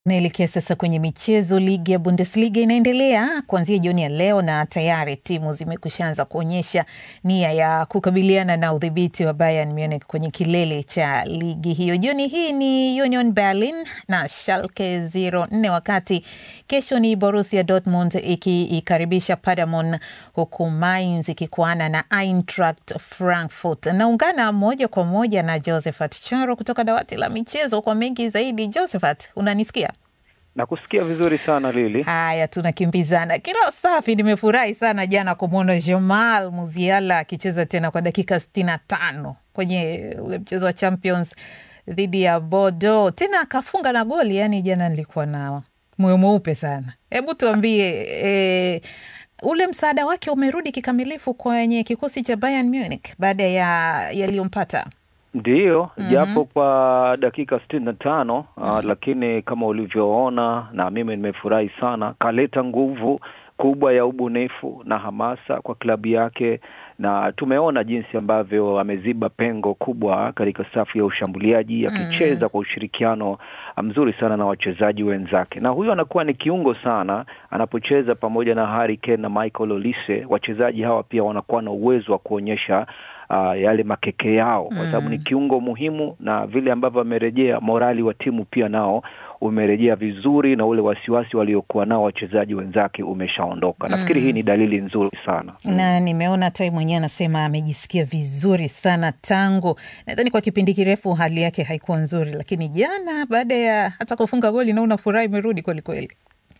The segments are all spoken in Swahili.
Naelekea sasa kwenye michezo. Ligi ya Bundesliga inaendelea kuanzia jioni ya leo na tayari timu zimekushaanza kuonyesha nia ya kukabiliana na udhibiti wa Bayern Munich kwenye kilele cha ligi hiyo. Jioni hii ni Union Berlin na Schalke 04, wakati kesho ni Borussia Dortmund ikiikaribisha Paderborn, huku Mainz ikikuana na Eintracht Frankfurt. Naungana moja kwa moja na Josephat Charo kutoka dawati la michezo kwa mengi zaidi. Josephat, unanisikia? Nakusikia vizuri sana Lili. Haya, tunakimbizana kila safi. Nimefurahi sana jana kumwona Jamal Musiala akicheza tena kwa dakika sitini na tano kwenye ule mchezo wa Champions dhidi ya Bordeaux, tena akafunga na goli. Yani jana nilikuwa na moyo mweupe sana. Hebu tuambie, e, ule msaada wake umerudi kikamilifu kwenye kikosi cha Bayern Munich baada ya yaliyompata Ndiyo, Mhm. japo kwa dakika sitini na tano uh, lakini kama ulivyoona na mimi nimefurahi sana, kaleta nguvu kubwa ya ubunifu na hamasa kwa klabu yake, na tumeona jinsi ambavyo ameziba pengo kubwa katika safu ya ushambuliaji akicheza kwa ushirikiano mzuri sana na wachezaji wenzake, na huyo anakuwa ni kiungo sana anapocheza pamoja na Harry Kane na Michael Olise. Wachezaji hawa pia wanakuwa na uwezo wa kuonyesha uh, yale makeke yao kwa sababu ni kiungo muhimu, na vile ambavyo amerejea, morali wa timu pia nao umerejea vizuri, na ule wasiwasi waliokuwa nao wachezaji wenzake umeshaondoka. Nafikiri hii ni dalili nzuri sana. na nimeona hata yeye mwenyewe anasema amejisikia vizuri sana tangu, nadhani kwa kipindi kirefu hali yake haikuwa nzuri, lakini jana baada ya hata kufunga goli naona furaha imerudi kwelikweli.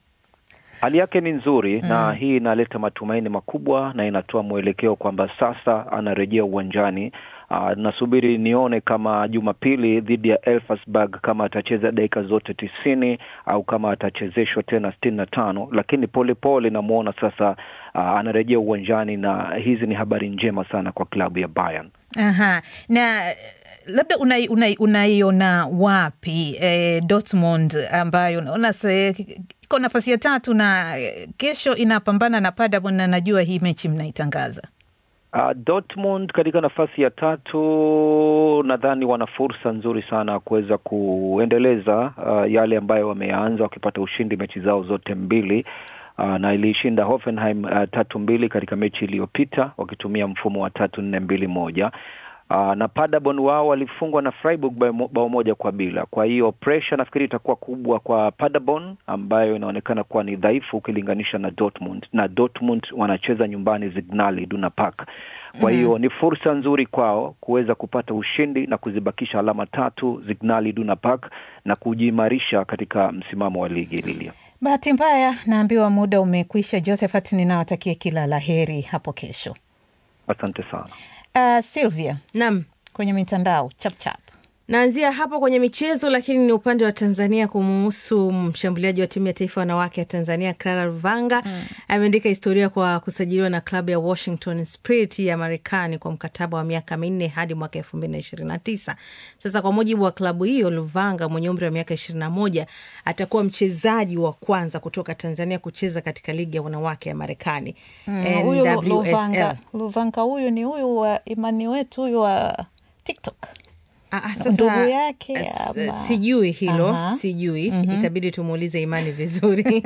Hali yake ni nzuri na hii inaleta matumaini makubwa na inatoa mwelekeo kwamba sasa anarejea uwanjani. Uh, nasubiri nione kama Jumapili dhidi ya Elfsberg kama atacheza dakika zote tisini au kama atachezeshwa tena sitini na tano, lakini polepole namwona sasa uh, anarejea uwanjani na hizi ni habari njema sana kwa klabu ya Bayern. Aha, na eh, labda unaiona una, unaiona wapi eh, Dortmund ambayo unaona se- iko nafasi ya tatu na eh, kesho inapambana na Paderborn na najua hii mechi mnaitangaza. Uh, Dortmund katika nafasi ya tatu nadhani wana fursa nzuri sana ya kuweza kuendeleza uh, yale ambayo wameanza wakipata ushindi mechi zao zote mbili. Uh, na iliishinda Hoffenheim uh, tatu mbili katika mechi iliyopita wakitumia mfumo wa tatu nne mbili moja. Uh, na Paderborn wao walifungwa na Freiburg bao mo- bao moja kwa bila. Kwa hiyo pressure nafikiri itakuwa kubwa kwa Paderborn ambayo inaonekana kuwa ni dhaifu ukilinganisha na Dortmund, na Dortmund wanacheza nyumbani Signal Iduna Park. Kwa hiyo ni fursa nzuri kwao kuweza kupata ushindi na kuzibakisha alama tatu Signal Iduna Park na kujiimarisha katika msimamo wa ligi Lilia. Bahati mbaya naambiwa muda umekwisha. Josephat, ninawatakia kila la heri hapo kesho. Asante sana. Uh, Sylvia, Naam, kwenye mitandao chapchap naanzia hapo kwenye michezo, lakini ni upande wa Tanzania kumuhusu mshambuliaji wa timu ya taifa wanawake ya Tanzania Clara Ruvanga ameandika historia kwa kusajiliwa na klabu ya Washington Spirit ya Marekani kwa mkataba wa miaka minne hadi mwaka elfu mbili na ishirini na tisa. Sasa kwa mujibu wa klabu hiyo, Luvanga mwenye umri wa miaka ishirini na moja atakuwa mchezaji wa kwanza kutoka Tanzania kucheza katika ligi ya wanawake ya Marekani huyu NWSL. Luvanga, Luvanga huyu ni huyu wa imani wetu huyu wa TikTok. Ah, ah, sasa, Ndugu yake s- ama- sijui hilo Aha. sijui itabidi tumuulize imani vizuri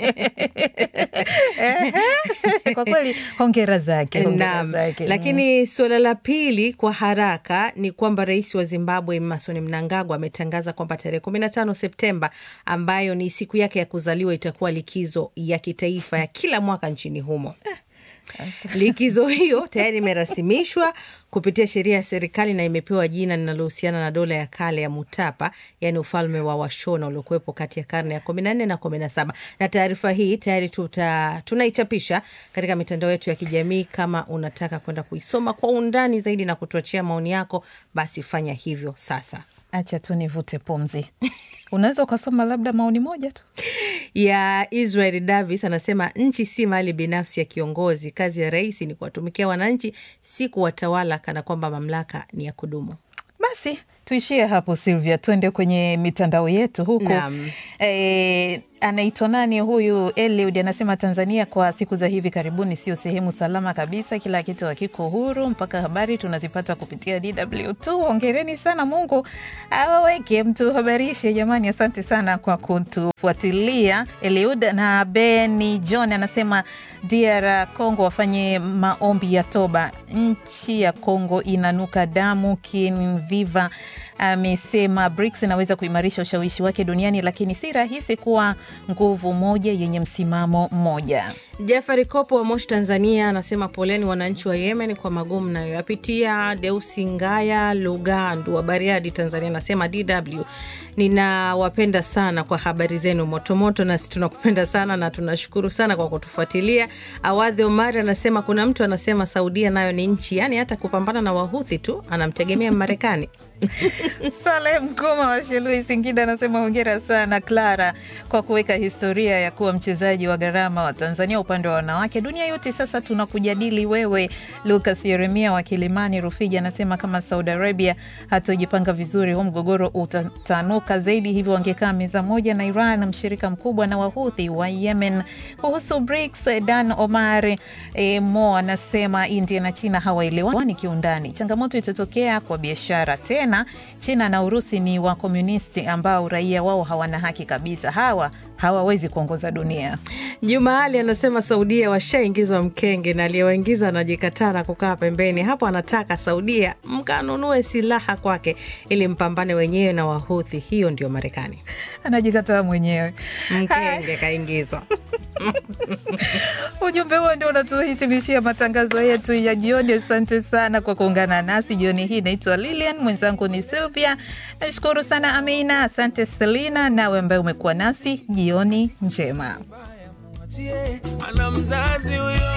Kwa kweli hongera zake, hongera Naam. zake. Lakini suala la pili kwa haraka ni kwamba rais wa Zimbabwe Emmerson Mnangagwa ametangaza kwamba tarehe kumi na tano Septemba ambayo ni siku yake ya kuzaliwa itakuwa likizo ya kitaifa ya kila mwaka nchini humo. Likizo hiyo tayari imerasimishwa kupitia sheria ya serikali na imepewa jina linalohusiana na dola ya kale ya Mutapa, yaani ufalme wa Washona uliokuwepo kati ya karne ya kumi na nne na kumi na saba. Na taarifa hii tayari tuta, tunaichapisha katika mitandao yetu ya kijamii. Kama unataka kwenda kuisoma kwa undani zaidi na kutuachia maoni yako, basi fanya hivyo sasa. Acha tu nivute pumzi. Unaweza ukasoma labda maoni moja tu. ya Israel Davis anasema nchi si mali binafsi ya kiongozi. Kazi ya rais ni kuwatumikia wananchi, si kuwatawala kana kwamba mamlaka ni ya kudumu. Basi Tuishie hapo Silvia, tuende kwenye mitandao yetu huku. Naam. E, anaitwa nani huyu? Eliud anasema Tanzania kwa siku za hivi karibuni sio sehemu salama kabisa, kila kitu hakiko huru, mpaka habari tunazipata kupitia DW2. Hongereni sana, Mungu awaweke mtuhabarishe jamani. Asante sana kwa kutufuatilia Eliud. Na Beni John anasema DR Congo wafanye maombi ya toba, nchi ya Congo inanuka damu. Kinviva amesema BRICS inaweza kuimarisha ushawishi wake duniani, lakini si rahisi kuwa nguvu moja yenye msimamo mmoja. Jafari Kopo wa Moshi, Tanzania, anasema poleni wananchi wa Yemen kwa magumu nayoyapitia. Deusi Ngaya Lugandu wa Bariadi, Tanzania, anasema DW, ninawapenda sana kwa habari zenu motomoto, nasi tunakupenda sana na tunashukuru sana kwa kutufuatilia. Awadhi Omari anasema kuna mtu anasema Saudia nayo ni nchi, yaani hata kupambana na Wahuthi tu anamtegemea Marekani. Saleh Mkoma wa Shelui, Singida, anasema hongera sana Clara kwa kuweka historia ya kuwa mchezaji wa gharama wa Tanzania upande wa wanawake. Dunia yote sasa tunakujadili wewe. Lucas Yeremia wa Kilimani Rufiji anasema kama Saudi Arabia hatojipanga vizuri, huu mgogoro utatanuka zaidi, hivyo wangekaa meza moja na Iran, mshirika mkubwa na Wahuthi wa Yemen. Kuhusu BRICS, Dan Omar e, Mo anasema India na China hawaelewani kiundani, changamoto itatokea kwa biashara tena China na Urusi ni wakomunisti ambao raia wao hawana haki kabisa. Hawa hawawezi kuongoza dunia. Juma Ali anasema Saudia washaingizwa mkenge na aliyewaingiza anajikataa na kukaa pembeni. Hapo anataka Saudia mkanunue silaha kwake ili mpambane wenyewe na Wahuthi. Hiyo ndio Marekani, Anajikataa mwenyewe. mkenge kaingizwa. Ujumbe huo ndio unatuhitimishia matangazo yetu ya jioni. Asante sana kwa kuungana nasi jioni hii. Naitwa Lilian, mwenzangu ni Sylvia. Nashukuru sana Amina, asante Selina, nawe ambaye umekuwa nasi. Jioni njema. ana mzazi huyo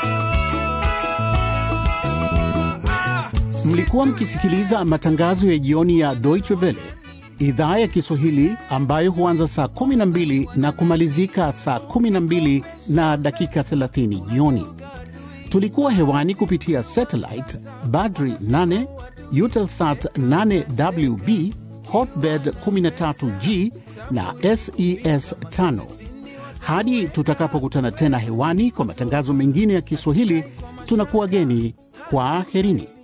Ah! Mlikuwa mkisikiliza matangazo ya jioni ya Deutsche Welle idhaa ya Kiswahili ambayo huanza saa 12 na kumalizika saa 12 na dakika 30 jioni. Tulikuwa hewani kupitia satellite Badri 8, Eutelsat 8WB, Hotbird 13G na SES 5. Hadi tutakapokutana tena hewani kwa matangazo mengine ya Kiswahili, tunakuwa geni kwa herini.